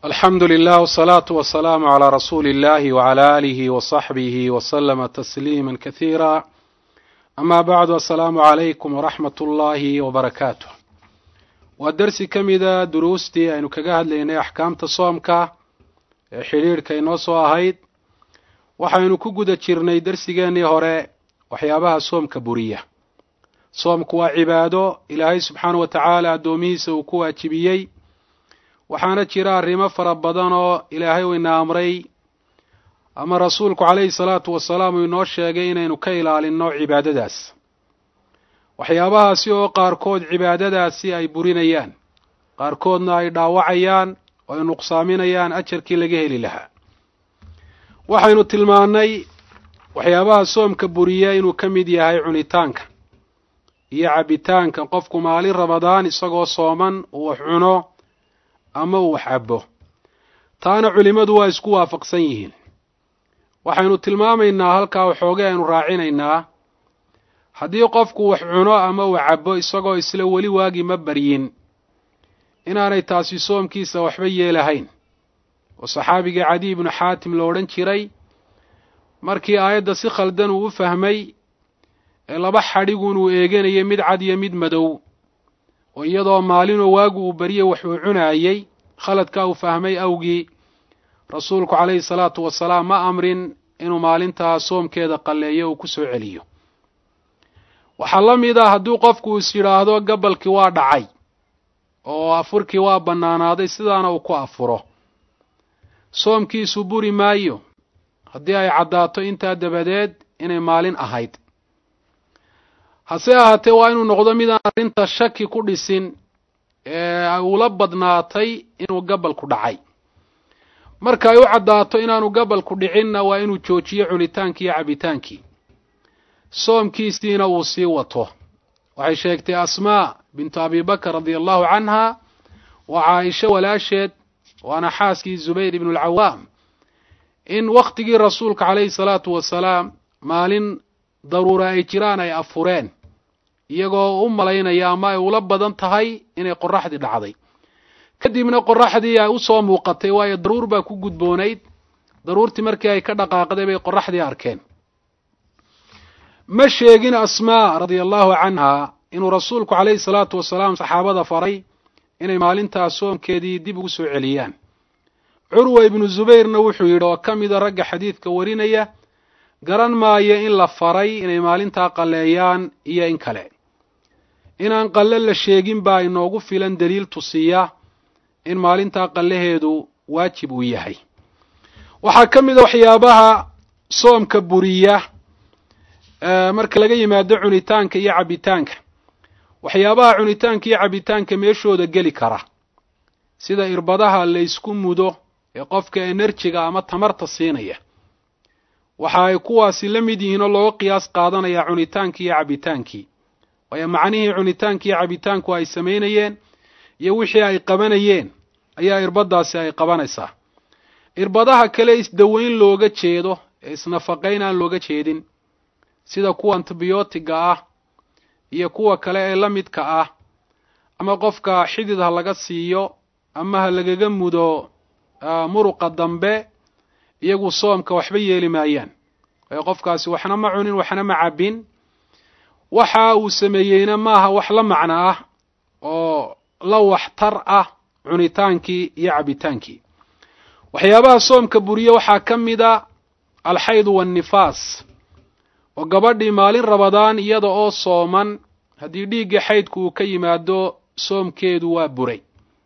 alxamdu lilah wsalaatu wasalaamu calaa rasuuli illahi wcala aalihi wasaxbihi waslama tasliima kasiira ama bacdu assalaamu calaykum waraxmat ullaahi wabarakaatu waa dersi ka mida duruustii aynu kaga hadlaynay axkaamta soomka ee xidhiidhka inoo soo ahayd waxaynu ku guda jirnay dersigeennii hore waxyaabaha soomka buriya soomku waa cibaado ilaahay subxaana wa tacaala addoomihiisa uu ku waajibiyey waxaana jira arrimo fara badan oo ilaahay uu ina amray ama rasuulku calayhi salaatu wasalaam uu inoo sheegay inaynu ka ilaalinno cibaadadaas waxyaabahaasi oo qaarkood cibaadadaasi ay burinayaan qaarkoodna ay dhaawacayaan oo ay nuqsaaminayaan ajarkii laga heli lahaa waxaynu tilmaannay waxyaabaha soomka buriya inuu ka mid yahay cunitaanka iyo cabbitaanka qofku maalin ramadaan isagoo sooman uu wax cuno ama uu wax cabbo taana culimmadu waa isku waafaqsan yihiin waxaynu tilmaamaynaa halkaa waxoogay aynu raacinaynaa haddii qofku wax cuno ama uu cabbo isagoo isla weli waagi ma baryin inaanay taasi soomkiisa waxba yeelahayn oo saxaabigii cadiy ibnu xaatim lo odhan jiray markii aayadda si khaldan uu u fahmay ee laba xadhigun uu eeganayay mid cad iyo mid madow oo iyadoo maalinoo waagu uu baryay wax uu cunaayey khaladkaa uu fahmay awgii rasuulku calayhi salaatu wasalaam ma amrin inuu maalintaa soomkeeda qalleeyo uu ku soo celiyo waxaa la mid ah hadduu qofku is yidhaahdo gabalkii waa dhacay oo afurkii waa bannaanaaday sidaana uu ku afuro soomkiisu buri maayo haddii ay caddaato intaa dabadeed inay maalin ahayd hase ahaatee waa inuu noqdo midaan arrinta shaki ku dhisin ee ula badnaatay inuu gabalku dhacay marka ay u caddaato inaanu gabalku dhicinna waa inuu joojiyo cunitaankii iyo cabbitaankii soomkiisiina uu sii wato waxay sheegtay asmaa bintu abibakr radia allahu canha waa caaisho walaasheed waana xaaskii zubayr ibnu alcawaam in wakhtigii rasuulka calayhi salaatu wasalaam maalin daruura ay jiraan ay afureen iyagoo u malaynaya ama ay ula badan tahay inay qoraxdii dhacday kadibna qoraxdii ay u soo muuqatay waayo daruur baa ku gudboonayd daruurtii markii ay ka dhaqaaqday bay qoraxdii arkeen ma sheegin asmaa radia allahu canha inuu rasuulku calayhi salaatu wasalaam saxaabada faray inay maalintaa soomkeedii dib ugu soo celiyaan curwa ibnu zubayrna wuxuu yidhi oo ka mida ragga xadiidka warinaya garan maayo in la faray inay maalintaa qalleeyaan iyo in kale inaan qalle la sheegin baa inoogu filan daliil tusiya in maalintaa qallaheedu waajib uu yahay waxaa ka mid a waxyaabaha soomka buriya marka laga yimaado cunitaanka iyo cabbitaanka waxyaabaha cunitaanka iyo cabbitaanka meeshooda geli kara sida irbadaha la ysku mudo ee qofka enerjiga ama tamarta siinaya waxa ay kuwaasi la mid yihiin oo looga qiyaas qaadanaya cunitaankii iyo cabbitaankii waayo macnihii cunitaankii iyo cabbitaanku ay samaynayeen iyo wixii ay qabanayeen ayaa irbadaasi ay qabanaysaa irbadaha kale isdaweyn looga jeedo ee isnafaqayn aan looga jeedin sida kuwa antibiyootiga ah iyo kuwa kale ee la midka ah ama qofka xidid ha laga siiyo ama ha lagaga mudo muruqa dambe iyagu soomka waxba yeeli maayaan waayo qofkaasi waxna ma cunin waxna ma cabbin waxa uu sameeyeyna maaha wax la macno ah oo la waxtar ah cunitaankii iyo cabbitaankii waxyaabaha soomka buriye waxaa ka mid a alxaydu waannifaas oo gabadhii maalin rabadaan iyada oo sooman haddii dhiiggii xaydku uu ka yimaado soomkeedu waa buray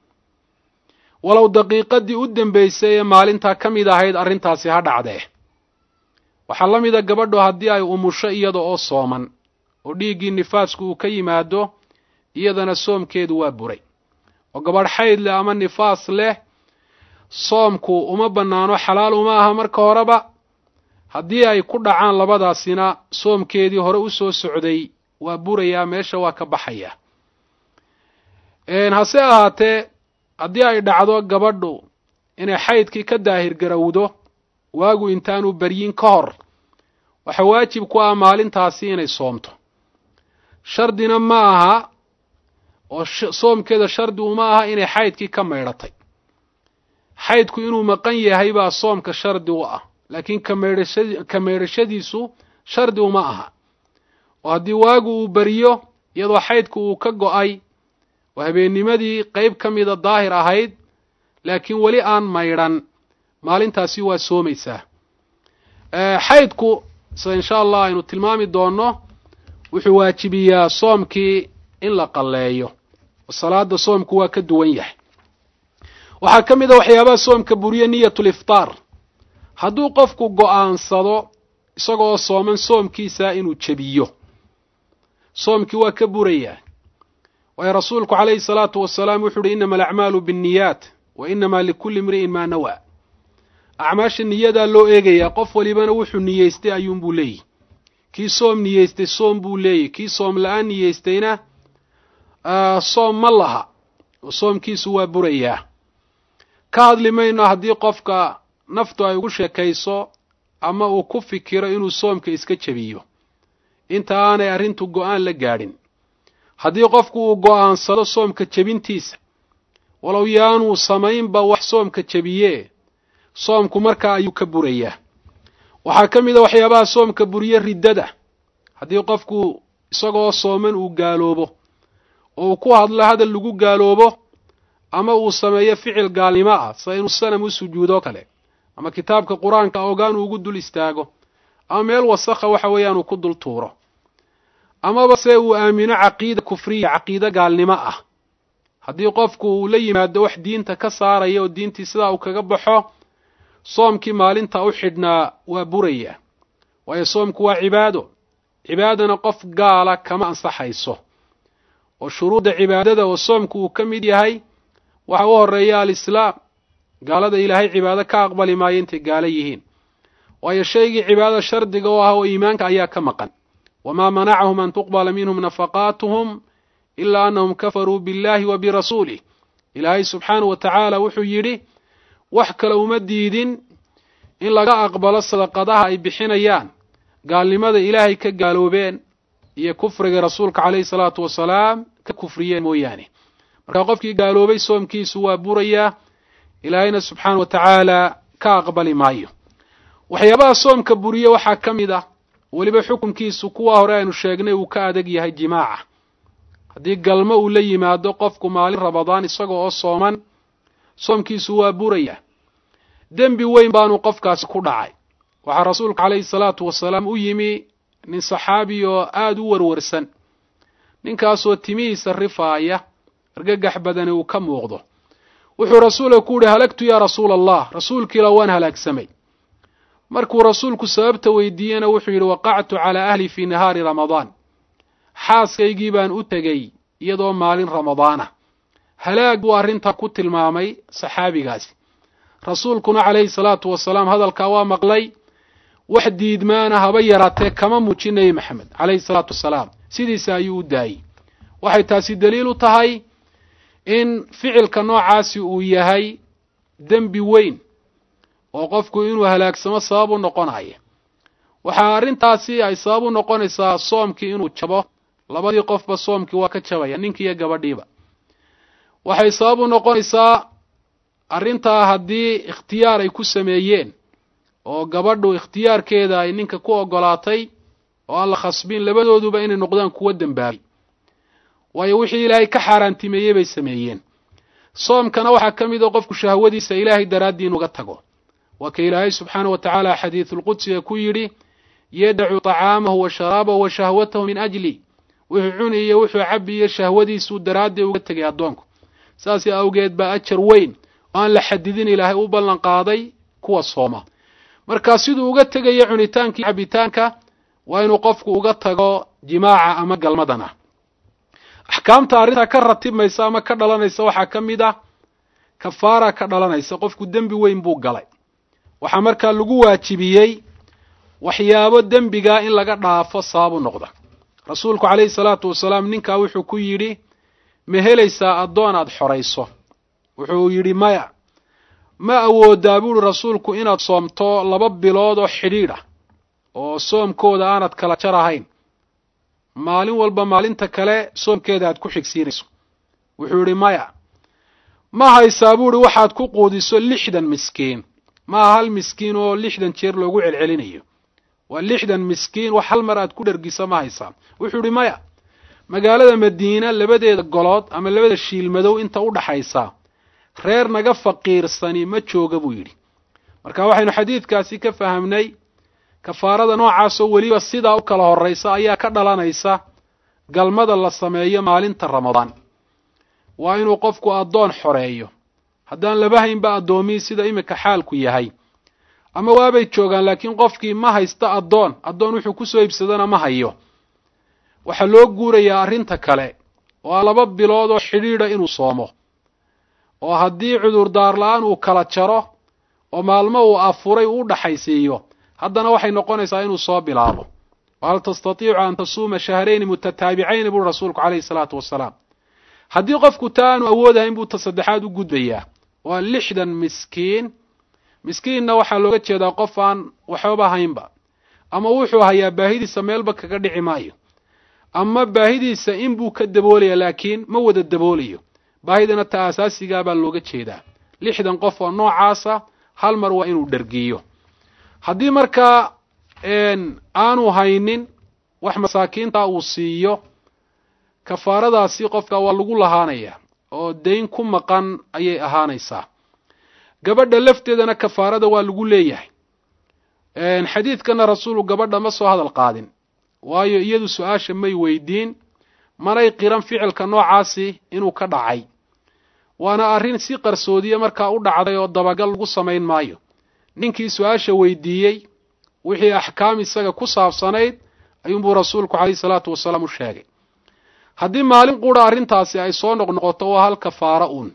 walow daqiiqadii u dambaysay ee maalintaa ka mid ahayd arrintaasi ha dhacdee waxaa la mida gabadhu haddii ay umusho iyada oo sooman oo dhiiggii nifaasku uu ka yimaado iyadana soomkeedu waa buray oo gabadh xayd leh ama nifaas leh soomku uma bannaano xalaal uma aha marka horeba haddii ay ku dhacaan labadaasina soomkeedii hore u soo socday waa burayaa meesha waa ka baxaya hase ahaatee haddii ay dhacdo gabadhu inay xaydkii ka daahir garowdo waagu intaanu beryin ka hor waxa waajib ku ah maalintaasi inay soomto shardina ma aha oo soomkeeda shardi uma aha inay xaydkii ka maydhatay xaydku inuu maqan yahay baa soomka shardi u ah laakiin kameedhasha ka meedhashadiisu shardi uma aha oo haddii waagu uu beriyo iyadoo xaydku uu ka go'ay oo habeennimadii qeyb ka mida daahir ahayd laakiin weli aan maydhan maalintaasi waa soomaysaa xaydku sida insha allah aynu tilmaami doonno wuxuu waajibiyaa soomkii in la qalleeyo oo salaada soomku waa ka duwan yahay waxaa ka mid a waxyaabaha soomka buriye niyatu liftaar hadduu qofku go'aansado isagoo sooman soomkiisa inuu jebiyo soomkii waa ka burayaa waayo rasuulku calayhi salaatu wasalaam wuxu uhi innama alacmaalu binniyaat wa innamaa likulli imri'in maa nawaa acmaasha niyadaa loo eegayaa qof walibana wuxuu niyeystay ayuunbuu leeyihi kii soom niyeystay soom buu leeyahy kii soom la-aan niyeystayna soom ma laha oo soomkiisu waa burayaa ka hadli mayno haddii qofka naftu ay ugu sheekayso ama uu ku fikiro inuu soomka iska jebiyo inta aanay arrintu go-aan la gaadhin haddii qofku uu go'aansado soomka jebintiisa walow yaanuu samaynba wax soomka jebiyee soomku markaa ayuu ka burayaa waxaa ka mid a waxyaabaha soomka buriye riddada haddii qofku isagoo sooman uu gaaloobo oo uu ku hadlo hadal lagu gaaloobo ama uu sameeyo ficil gaalnimo ah sida inuu sanam u sujuudo kale ama kitaabka qur-aanka ogaan uu ugu dul istaago ama meel wasakha waxa weeyaan uu ku dul tuuro amaba se uu aamino caqiida kufriya caqiide gaalnimo ah haddii qofku uu la yimaado wax diinta ka saaraya oo diintii sidaa uu kaga baxo soomkii maalinta u xidhnaa waa buraya waayo soomku waa cibaado cibaadana qof gaala kama ansaxayso oo shuruudda cibaadada oo soomku uu ka mid yahay waxa u horeeya alislaam gaalada ilaahay cibaado ka aqbali maayo intay gaalo yihiin waayo shaygii cibaadada shardiga oo ah oo iimaanka ayaa ka maqan wamaa manacahum an tuqbala minhum nafaqaatuhum ilaa annahum kafaruu biاllahi wa birasuulih ilaahay subxaanahu wa tacaala wuxuu yidhi wax kale uma diidin in laga aqbalo sadaqadaha ay bixinayaan gaalnimada ilaahay ka gaaloobeen iyo kufriga rasuulka calayhi salaatu wasalaam ka kufriyeen mooyaane marka qofkii gaaloobay soomkiisu waa burayaa ilaahayna subxaana wa tacaala ka aqbali maayo waxyaabaha soomka buriye waxaa ka mid ah weliba xukunkiisu kuwa hore aynu sheegnay uu ka adag yahay jimaaca haddii galmo uu la yimaado qofku maalin rabadaan isaga oo sooman soomkiisu waa buraya dembi weyn baanu qofkaasi ku dhacay waxaa rasuulka calayhi salaatu wasalaam u yimi nin saxaabi oo aada u warwarsan ninkaasoo timihiisa rifaaya argagax badani uu ka muuqdo wuxuu rasuulka ku yihi halagtu yaa rasuula allah rasuulkiila waan halaagsamay markuu rasuulku sababta weydiiyena wuxuu yidhi waqactu calaa ahli fii nahaari ramadaan xaaskaygii baan u tegey iyadoo maalin ramadaana halaag buu arrintaa ku tilmaamay saxaabigaasi rasuulkuna calayhi salaatu wasalaam hadalkaa waa maqlay wax diidmaana haba yaraatee kama muujin nebi maxamed calayhi salaatu wasalaam sidiisa ayuu u daayey waxay taasi daliil u tahay in ficilka noocaasi uu yahay dembi weyn oo qofku inuu halaagsamo sabab u noqonaya waxaa arrintaasi ay sabab u noqonaysaa soomkii inuu jabo labadii qofba soomkii waa ka jabaya ninkii iyo gabadhiiba waxay sabab u noqonaysaa arrintaa haddii ikhtiyaar ay ku sameeyeen oo gabadhu ikhtiyaarkeeda ay ninka ku ogolaatay oo aan la khasbin labadooduba inay noqdaan kuwo dembaabay waayo wixii ilaahay ka xaaraantimeeyey bay sameeyeen soomkana waxaa ka mid a qofku shahwadiisa ilaahay daraaddii inuga tago waa ka ilaahay subxaana wa tacaala xadiidulqudsiga ku yidhi yadacu طacaamahu wa sharaabahu wa shahwatahu min ajli wuxuu cuni iyo wuxuu cabi iyo shahwadiisuu daraaddii uga tegay addoonku saas awgeed baa ajar weyn oo aan la xadidin ilaahay u ballan qaaday kuwa sooma marka siduu uga tegayo cunitaankii cabitaanka waa inuu qofku uga tago jimaaca ama galmadana axkaamta arrintaa ka ratibmaysa ama ka dhalanaysa waxaa ka mid ah kafaara ka dhalanaysa qofku dembi weyn buu galay waxaa markaa lagu waajibiyey waxyaabo dembigaa in laga dhaafo sababu noqda rasuulku calayhi salaatu wasalaam ninkaa wuxuu ku yidhi ma helaysaa addoon aad xorayso wuxuu yidhi maya ma awoodaa buuhi rasuulku inaad soomto laba bilood oo xidhiidh ah oo soomkooda aanad kala jar ahayn maalin walba maalinta kale soomkeeda aad ku xigsiinayso wuxuu yidhi maya ma haysaa buuhi waxaad ku quudiso lixdan miskiin maaha hal miskiin oo lixdan jeer loogu celcelinayo waa lixdan miskiin wax hal mar aad ku dhergisa ma haysaa wuxuu idhi maya magaalada madiina labadeeda golood ama labada shiilmadow inta u dhaxaysa reer naga faqiirsani ma jooga buu yidhi marka waxaynu xadiidkaasi ka fahamnay kafaarada noocaasoo weliba sidaa u kala horraysa ayaa ka dhalanaysa galmada la sameeyo maalinta ramadaan waa inuu qofku addoon xoreeyo haddaan laba haynba addoomiyi sida iminka xaalku yahay ama waabay joogaan laakiin qofkii ma haysta addoon addoon wuxuu kusoo iibsadana ma hayo waxaa loo guurayaa arrinta kale oo laba bilood oo xidhiidha inuu soomo oo haddii cudurdaar la-aan uu kala jaro oo maalmo uu afuray uu u dhaxaysiiyo haddana waxay noqonaysaa inuu soo bilaabo wahal tastatiicu an tasuuma shahrayni mutataabicayni buuri rasuulku calayhi salaatu wasalaam haddii qofku taa aanu awoodahayn buu ta saddexaad u gudbayaa waa lixdan miskiin miskiinna waxaa looga jeedaa qof aan waxbaba haynba ama wuxuu hayaa baahidiisa meelba kaga dhici maayo ama baahidiisa inbuu ka daboolaya laakiin ma wada daboolayo baahidana ta asaasigaa baa looga jeedaa lixdan qof oo noocaasa hal mar waa inuu dhergiyo haddii markaa aanu haynin wax masaakiinta uu siiyo kafaaradaasi qofka waa lagu lahaanayaa oo dayn ku maqan ayay ahaanaysaa gabadha lafteedana kafaarada waa lagu leeyahay xadiidkana rasuulu gabadha ma soo hadal qaadin waayo iyadu su-aasha may weydiin manay qiran ficilka noocaasi inuu ka dhacay waana arrin si qarsoodiye markaa u dhacday oo dabagal lagu samayn maayo ninkii su-aasha weydiiyey wixii axkaam isaga ku saabsanayd ayuunbuu rasuulku calayhi salaatu wasalaam u sheegay haddii maalin qura arrintaasi ay soo noqnoqoto waa hal kafaara uun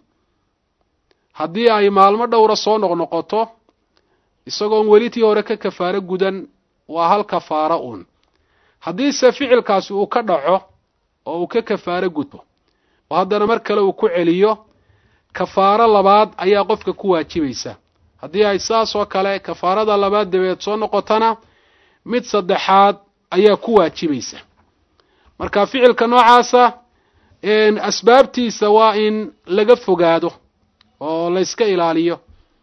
haddii ay maalmo dhowra soo noqnoqoto isagoon weli tii hore ka kafaaro gudan waa hal kafaara uun haddiise ficilkaasi uu ka dhaco oo uu ka kafaaro gudbo oo haddana mar kale uu ku celiyo kafaaro labaad ayaa qofka ku waajibaysa haddii ay saas oo kale kafaarada labaad dabeed soo noqotona mid saddexaad ayaa ku waajibaysa marka ficilka noocaasa asbaabtiisa waa in laga fogaado oo layska ilaaliyo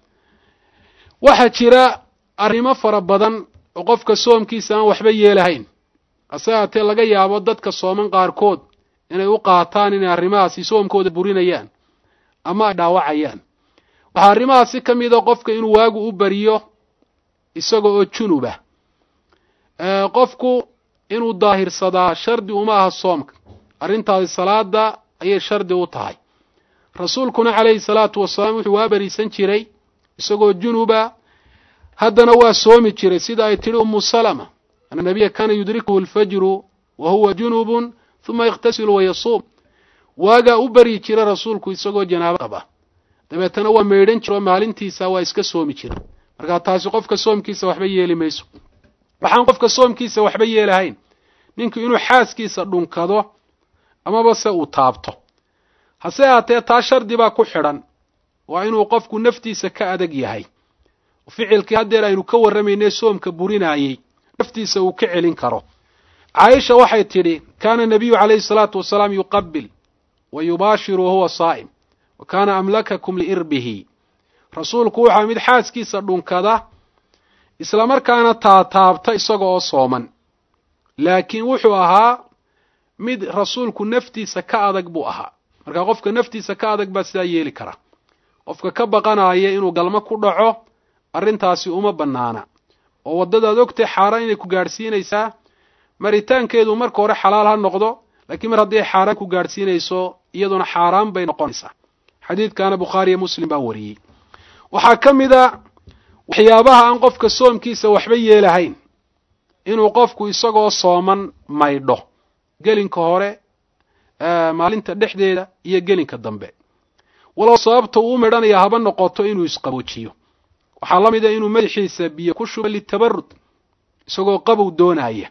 waxaa jira arrimo fara badan oo qofka soomkiisa aan waxba yeelahayn hase haatee laga yaabo dadka sooman qaarkood inay u qaataan inay arrimahaasi soomkooda burinayaan ama ay dhaawacayaan waxaa arrimahaasi ka mida qofka inuu waagu u bariyo isaga oo junuba qofku inuu daahirsadaa shardi uma aha soomka arrintaasi salaada ayay shardi u tahay rasuulkuna calayhi salaatu wasalaam wuxuu waa bariisan jiray isagoo junuba haddana waa soomi jiray sida ay tidhi umu salama ana nabiya kaana yudrikuhu alfajru wa huwa junubun huma yakhtasilu wayasuum waagaa u baryi jira rasuulku isagoo janaabo qaba dabeetana waa maydhan jiro maalintiisa waa iska soomi jira markaa taasi qofka soomkiisa waxba yeeli mayso waxaan qofka soomkiisa waxba yeelahayn ninku inuu xaaskiisa dhunkado amaba se uu taabto hase haatee taa shardi baa ku xidhan waa inuu qofku naftiisa ka adag yahay ficilkii haddeer aynu ka warramaynay soomka burinaayey naftiisa uu ka celin karo caaisha waxay tidhi kaana nabiyu calayhi salaatu wasalaam yuqabil wa yubaashiru wahuwa saa'im wa kaana amlakakum liirbihi rasuulku waxaa mid xaaskiisa dhunkada isla markaana taataabta isaga oo sooman laakiin wuxuu ahaa mid rasuulku naftiisa ka adag buu ahaa marka qofka naftiisa ka adag baa sidaa yeeli kara qofka ka baqanaya inuu galmo ku dhaco arrintaasi uma bannaana oo waddadaad ogtay xaaraan inay ku gaadhsiinaysaa maritaankeedu marka hore xalaal ha noqdo laakiin mar hadday xaaraan ku gaadhsiinayso iyaduna xaaraan bay noqonaysaa xadiidkaana bukhaariyo muslim baa wariyey waxaa ka mid a waxyaabaha aan qofka soomkiisa waxba yeelahayn inuu qofku isagoo sooman maydho gelinka hore maalinta dhexdeeda iyo gelinka dambe walow sababta uu u maydhanaya haba noqoto inuu isqaboojiyo waxaa la mid a inuu madaxiisa biyo ku shubo litabarud isagoo qabow doonaya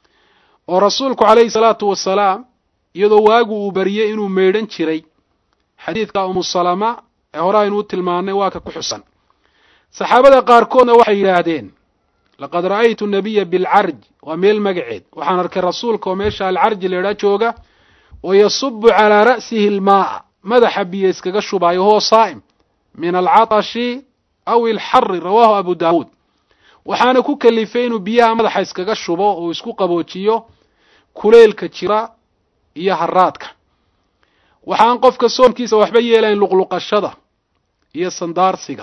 oo rasuulku calayhi salaatu wasalaam iyadoo waagu uu bariyey inuu maydhan jiray xadiidka umu salama ee hore aynu u tilmaannay waa ka ku xusan saxaabada qaarkoodna waxay yidhaahdeen laqad ra'aytu nabiya bilcarj waa meel magaceed waxaan arkay rasuulka oo meesha alcarji laydhaa jooga oo yasubu calaa ra'sihi almaa'a madaxa biyo iskaga shubaayo huwa saa'im min alcatashi aw ilxari rawaahu abu daawuud waxaana ku kalifay inuu biyaha madaxa iskaga shubo oo isku qaboojiyo kuleylka jira iyo haraadka waxaan qofka soomkiisa waxba yeelayn luqluqashada iyo sandaarsiga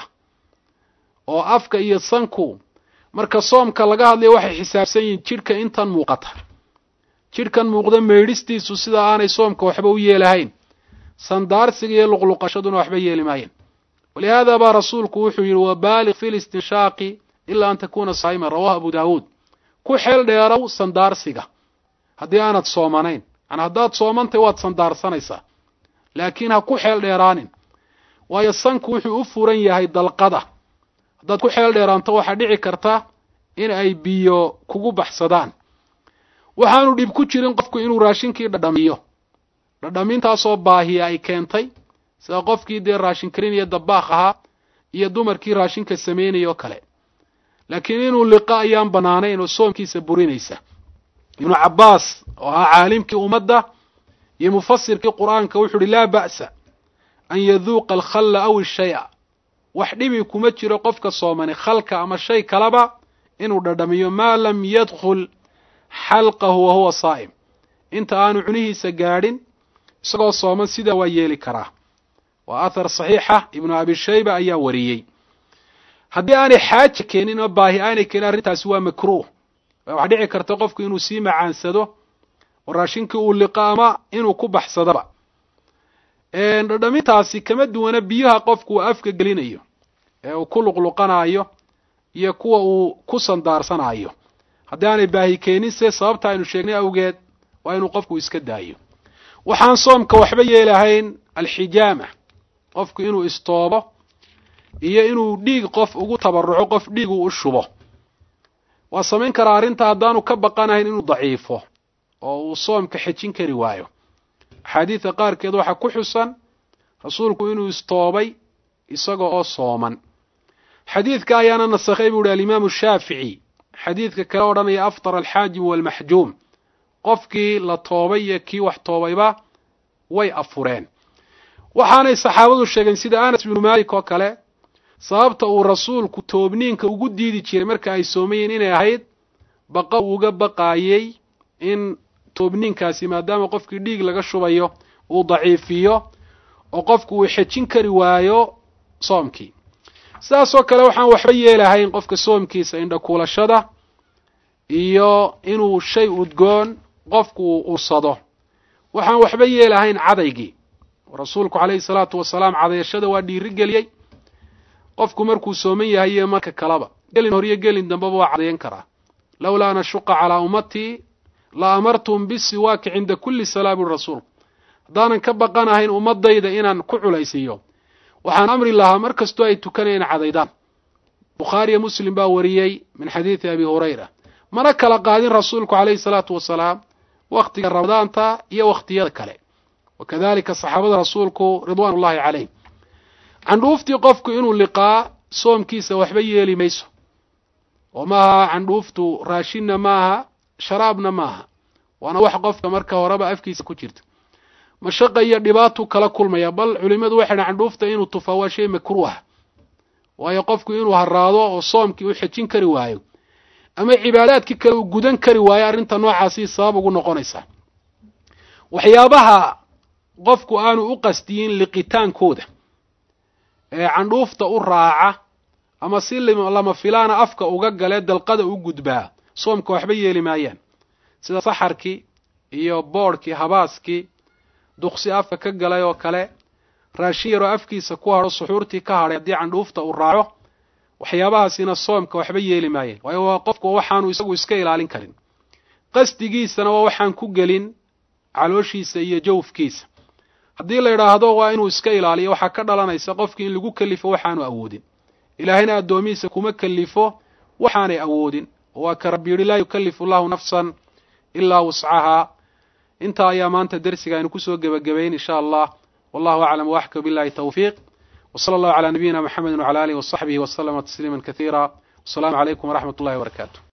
oo afka iyo sanku marka soomka laga hadlayo waxay xisaabsan yihiin jidhka intan muuqata jidhkan muuqda meydhistiisu sida aanay soomka waxba u yeelahayn sandaarsiga iyo luqluqashaduna waxba yeeli maayeen walihaada baa rasuulku wuxuu yidhi wabaaliq fi listinshaaqi ilaa an takuuna saa'iman rawahu abu daawuud ku xeel dheerow sandaarsiga haddii aanad soomanayn yani haddaad soomantay waad sandaarsanaysaa laakiin ha ku xeel dheeraanin waayo sanku wuxuu u furan yahay dalqada haddaad ku xeel dheeraanto waxaa dhici karta in ay biyo kugu baxsadaan waxaanu dhib ku jirin qofku inuu raashinkii dhadhamiyo dhadhamintaasoo baahiya ay keentay sida qofkii dee raashin karinaya dabaaq ahaa iyo dumarkii raashinka samaynaya oo kale laakiin inuu liqa ayaan bannaanayn oo soomkiisa burinaysa ibnu cabbaas oo ahaa caalimkii ummadda iyo mufasirkii qur'aanka wuxuu uhi laa ba'sa an yaduuqa alkhalla aw ishaya wax dhibi kuma jiro qofka soomani khalka ama shay kaleba inuu dhadhamiyo maa lam yadkhul xalqahu wa huwa saa'im inta aanu cunihiisa gaadhin isagoo sooman sidaa waa yeeli karaa waa athar saxiixa ibnu abi shayba ayaa wariyey haddii aanay xaaja keenin oo baahi aanay keenin arrintaasi waa makruuh waxaa dhici karta qofku inuu sii macaansado oo raashinkii uu liqo ama inuu ku baxsadaba dhadhamintaasi kama duwana biyaha qofku uu afka gelinayo ee uu ku luqluqanayo iyo kuwa uu ku sandaarsanayo haddii aanay baahi keeninse sababta aynu sheegnay awgeed waa inuu qofku iska daayo waxaan soomka waxba yeelahayn alxijaama qofku inuu istoobo iyo inuu dhiig qof ugu tabaruco qof dhiig uu u shubo waa samayn karaa arrinta haddaanu ka baqanahayn inuu daciifo oo uu soomka xejin kari waayo axaadiidka qaarkeed waxaa ku xusan rasuulku inuu istoobay isaga oo sooman xadiidka ayaana nasakhay buu ihi alimaamu shaafici xadiidka kale odhanaya aftar alxaajimu waalmaxjuum qofkii la toobay iyo kii wax toobayba way afureen waxaanay saxaabadu sheegeen sida anas binu maalik oo kale sababta uu rasuulku toobniinka ugu diidi jiray marka ay soomayiin inay ahayd baqa uu uga baqaayey in toobniinkaasi maadaama qofkii dhiig laga shubayo uu daciifiyo oo qofku uu xejin kari waayo soomkii sidaasoo kale waxaan waxba yeelahayn qofka soomkiisa indhakuulashada iyo inuu shay udgoon qofku uu ursado waxaan waxba yeelahayn cadaygii rasuulku calayhi salaatu wasalaam cadayashada waa dhiiri geliyey qofku markuu sooman yahay iyo marka kaleba gelin hor iyo gelin dambeba waa cadayan karaa lowlaa an ashuqa calaa ummatii la amartum bisiwaaki cinda kulli salaa buri rasuulku haddaanan ka baqanahayn ummadayda inaan ku culaysiiyo waxaan amri lahaa mar kastoo ay tukanayeen cadaydaan bukhaariyo muslim baa wariyey min xadiidi abi hurayra mana kala qaadin rasuulku calayhi salaatu wasalaam wakhtiga ramadaanta iyo wakhtiyada kale wakadalika saxaabada rasuulku ridwaan ullahi calayhim candhuuftii qofku inuu liqaa soomkiisa waxba yeeli mayso oo maaha candhuuftu raashinna maaha sharaabna maaha waana wax qofka marka horeba afkiisa ku jirta mashaqa iyo dhibaatuu kala kulmaya bal culimmadu waxay dhahan candhuufta inuu tufaa waa shay makruuha waayo qofku inuu haraado oo soomkii u xejin kari waayo ama cibaadaadkii kale uu gudan kari waayo arrinta noocaasi sabab ugu noqonaysa waxyaabaha qofku aanu u qasdiyin liqitaankooda ee candhuufta u raaca ama si lama filaana afka uga galee dalqada u gudbaa soomka waxba yeeli maayaan sida saxarkii iyo boodhkii habaaskii duqsi afka ka galay oo kale raashin yaroo afkiisa ku hadho suxuurtii ka hadhay haddii candhuufta uu raaco waxyaabahaasina soomka waxba yeeli maayeen waayo waa qofku waxaanu isagu iska ilaalin karin qasdigiisana waa waxaan ku gelin calooshiisa iyo jawfkiisa haddii la yidhaahdo waa inuu iska ilaaliyo waxaa ka dhalanaysa qofkii in lagu kelifo waxaanu awoodin ilaahayna addoomihiisa kuma kelifo waxaanay awoodin waa ka rabbi yidhi laa yukallifu allahu nafsan ilaa wuscahaa intaa ayaa maanta dersiga aynu kusoo gebagabayn insha allah wallahu aclam waxka billahi tawfiiq wsala allahu calaa nabiyina mxamedi wcala alihi wasaxbihi waslama tasliima kasiira wasalaamu calaykum waraxmat ullahi wabarakaatu